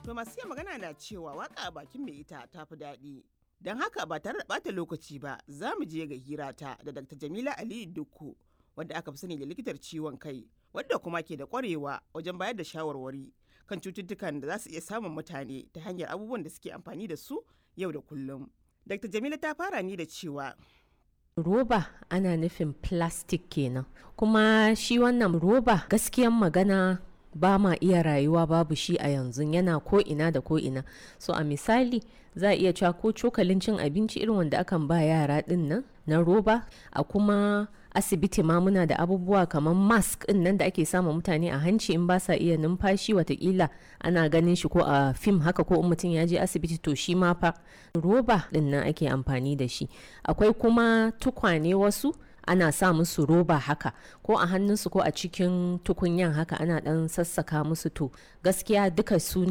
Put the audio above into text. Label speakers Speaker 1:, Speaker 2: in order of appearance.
Speaker 1: To masu iya magana na cewa waka a bakin mai ita ta fi daɗi. Don haka ba tare da ɓata lokaci ba za mu je ga hirata da Dr. Jamila Aliyu Dukku wadda aka fi sani da likitar ciwon kai wadda kuma ke da ƙwarewa wajen bayar da shawarwari kan cututtukan da za su iya samun mutane ta hanyar abubuwan da suke amfani da su yau da kullum. Dr. Jamila ta fara ni da cewa
Speaker 2: roba ana nufin plastic kenan kuma shi wannan roba gaskiyan magana ba ma iya rayuwa babu shi a yanzu yana ko ina da ko ina so a misali za a iya cewa ko cokalin cin abinci irin wanda akan ba yara din nan na roba a kuma asibiti ma muna da abubuwa kamar mask din nan da ake sama mutane a hanci in ba sa iya numfashi watakila ana ganin shi ko a fim haka ko in mutum ya je asibiti to shi ma fa roba din nan ake amfani da shi akwai kuma tukwane wasu ana sa musu roba haka ko a hannunsu ko a cikin tukunyan haka ana dan sassaka musu to gaskiya duka su